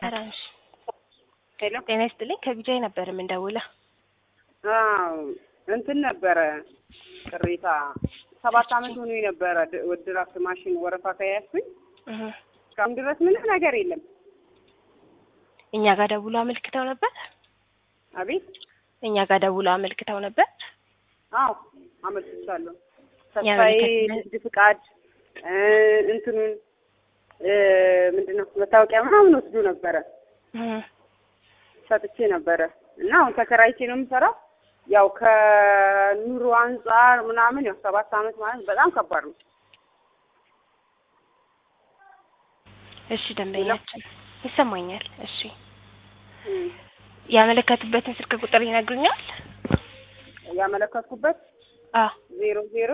ሰላምሽ ሄሎ ጤና ይስጥልኝ። ከቢጃይ ነበር የምንደውለው። አዎ እንትን ነበረ ቅሬታ ሰባት አመት ሆኖ የነበረ ድራፍት ማሽን ወረፋ ከያዝኩኝ እህ እስካሁን ድረስ ምንም ነገር የለም። እኛ ጋር ደውሎ አመልክተው ነበር። አቤት እኛ ጋር ደውሎ አመልክተው ነበር። አዎ አመልክቻለሁ። ተስፋዬ ያመለከት- ንግድ ፍቃድ እ እንትኑን እ ምንድነው መታወቂያ ምናምን ወስዶ ነበረ እህ ሰጥቼ ነበረ እና አሁን ተከራይቼ ነው የምሰራው። ያው ከኑሮ አንጻር ምናምን ያው ሰባት አመት ማለት በጣም ከባድ ነው። እሺ ደንበኛችን ይሰማኛል። እሺ እም ያመለከቱበትን ስልክ ቁጥር ይነግሩኛል? ያመለከትኩበት አ ዜሮ ዜሮ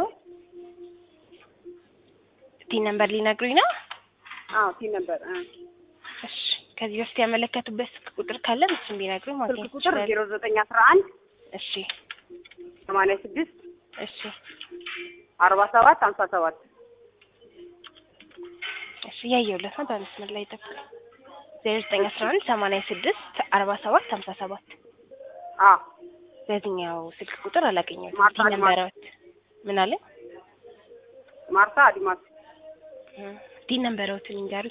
ቲ ነምበር ሊነግሩኝ ነው? አዎ ቲ ነበር እ እሺ ከዚህ በፊት ያመለከቱበት ስልክ ቁጥር ካለ እሱን ቢነግሩኝ ስልክ ማግኘት ቁጥር ይችላል። ዜሮ ዘጠኝ አስራ አንድ እሺ ሰማንያ ስድስት እሺ አርባ ሰባት ሀምሳ ሰባት እሺ እያየሁለት ነው። በመስመር ላይ ጠብቅ። ዜሮ ዘጠኝ አስራ አንድ ሰማንያ ስድስት አርባ ሰባት ሀምሳ ሰባት አዎ በዚህኛው ስልክ ቁጥር አላገኘሁትም። ማርታ ቲ አድማስ። ነምበሮት ምን አለ? ማርታ አድማስ ቲ ነምበሮትን ይንገሩኝ።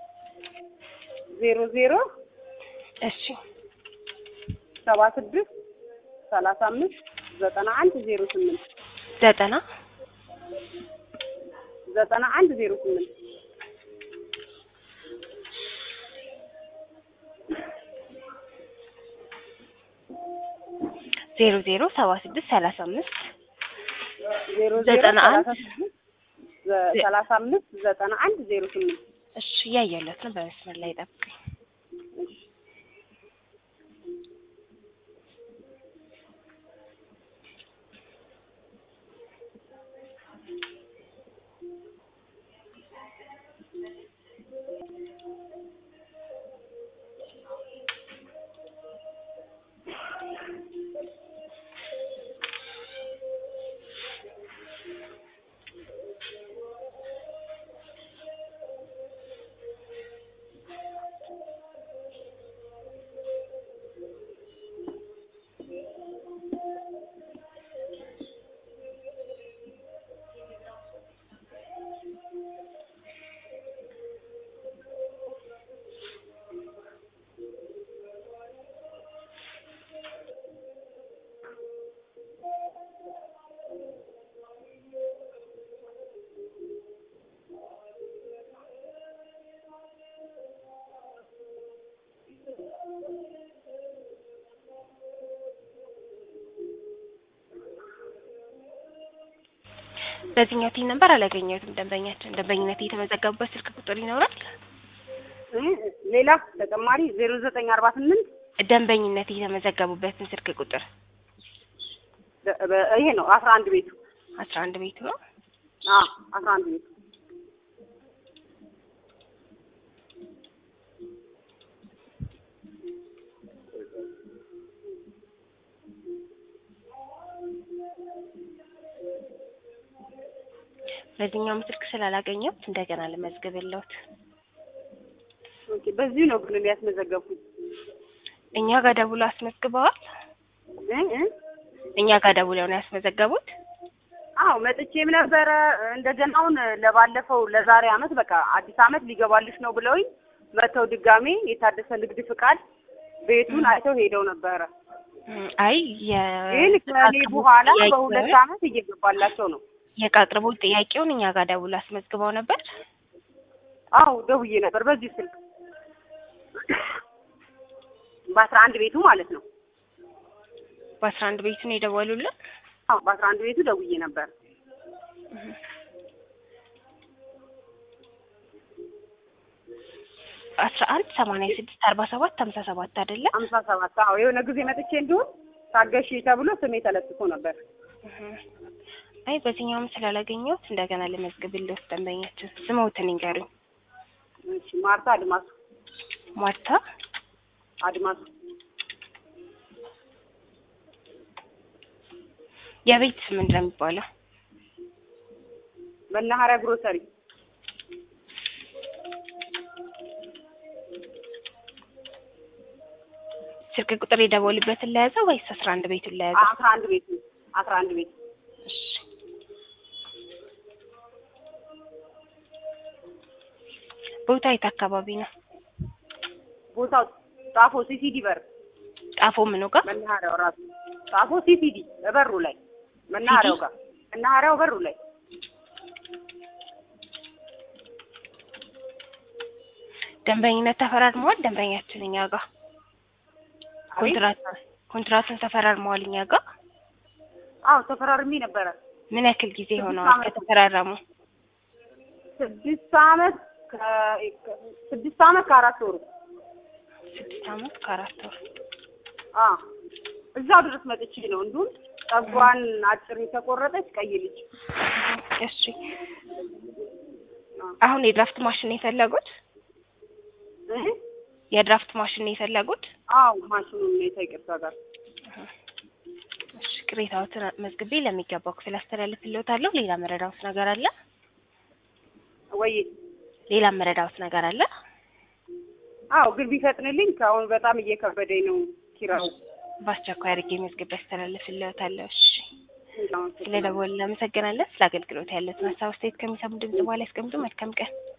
ዜሮ ዜሮ እሺ ሰባ ስድስት ሰላሳ አምስት ዘጠና አንድ ዜሮ ስምንት ዘጠና ዘጠና አንድ ዜሮ ስምንት ዜሮ ዜሮ ሰባ ስድስት ሰላሳ አምስት ዜሮ ዜሮ ዘጠና አንድ ሰላሳ ስድስት ዘ- ሰላሳ አምስት ዘጠና አንድ ዜሮ ስምንት እሺ እያየሁለት ነው። በመስመር ላይ ጠብቁኝ። እሺ በዚህኛው ቲ ነምበር አላገኘሁትም። ደንበኛችን ደንበኝነት የተመዘገቡበት ስልክ ቁጥር ይኖራል? እ ሌላ ተጨማሪ ዜሮ ዘጠኝ አርባ ስምንት ደንበኝነት የተመዘገቡበትን ስልክ ቁጥር በ- በ- ይሄ ነው አስራ አንድ ቤቱ አስራ አንድ ቤቱ ነው። አዎ አስራ አንድ ቤቱ በዚህኛውም ስልክ ስላላገኘሁት እንደገና ልመዝግብልዎት። ኦኬ በዚሁ ነው ግን ያስመዘገብኩት እኛ ጋር ደውሎ አስመዝግበዋል። እ እ እኛ ጋር ደውለው ነው ያስመዘገቡት። አዎ መጥቼም ነበረ እንደገና አሁን ለባለፈው ለዛሬ አመት በቃ አዲስ አመት ሊገባልሽ ነው ብለውኝ መተው ድጋሜ የታደሰ ንግድ ፍቃድ ቤቱን አይተው ሄደው ነበረ። እም፣ አይ ግን ከኔ በኋላ በሁለት አመት እየገባላቸው ነው። የዕቃ አቅርቦት ጥያቄውን እኛ ጋር ደውሎ አስመዝግበው ነበር። አዎ ደውዬ ነበር በዚህ ስልክ በአስራ አንድ ቤቱ ማለት ነው። በአስራ አንድ ቤቱ ነው የደወሉልን። አዎ በአስራ አንድ ቤቱ ደውዬ ነበር። አስራ አንድ ሰማንያ ስድስት አርባ ሰባት ሀምሳ ሰባት አይደለም? ሀምሳ ሰባት አዎ የሆነ ጊዜ መጥቼ እንዲሁም ታገሺ ተብሎ ስሜ ተለጥፎ ነበር። እህ። አይ በዚህኛውም ስላላገኘሁት እንደገና ልመዝግብልዎት። ደንበኛችን ስምዎትን ይንገሩኝ። እሺ ማርታ አድማሱ ማርታ አድማሱ የቤት ስም ምንድን ነው የሚባለው? መናኸሪያ ግሮሰሪ ስልክ ቁጥር የደወሉበትን ለያዘው ወይስ አስራ አንድ ቤቱን ለያዘው? አስራ አንድ ቤት አስራ አንድ ቤት እሺ ቦታ የት አካባቢ ነው? ቦታው ጣፎ ሲሲዲ በር ጣፎ ምኑ ጋር? መናኸሪያው ራሱ ጣፎ ሲሲዲ በሩ ላይ መናኸሪያው ጋር መናኸሪያው በሩ ላይ ደንበኝነት ተፈራርመዋል። ደንበኛችን እኛ ጋር አቤት ኮንትራት ኮንትራቱን ተፈራርመዋል እኛ ጋር። አዎ ተፈራርሜ ነበረ ምን ያክል ጊዜ ስድስት ሆነዋል ዓመት። ከተፈራረሙ? ስድስት አመት ከ- ስድስት አመት ከአራት ወሩ ስድስት አመት ከአራት ወር። አ እዛው ድረስ መጥቼ ነው እንዲሁም ፀጉሯን አጭር የተቆረጠች ቀይ ልጅ እሺ አሁን የድራፍት ማሽን ነው የፈለጉት? እ የድራፍት ማሽን ነው የፈለጉት? አዎ ማሽኑን ሁኔታ ይቅርታ ጋር እሺ ቅሬታዎትን መዝግቤ ለሚገባው ክፍል አስተላልፍልዎታለሁ። ሌላ መረዳዎት ነገር አለ? ወይ ሌላ መረዳዎት ነገር አለ? አዎ ግን ቢፈጥንልኝ ከአሁን በጣም እየከበደኝ ነው ኪራው በአስቸኳይ አድርጌ መዝግቤ አስተላልፍልዎታለሁ። እሺ ስለደወሉ እናመሰግናለን። ስለ አገልግሎት ያለትን ሀሳብ አስተያየት ከሚሰሙ ድምጽ በኋላ ያስቀምጡ። መልካም ቀን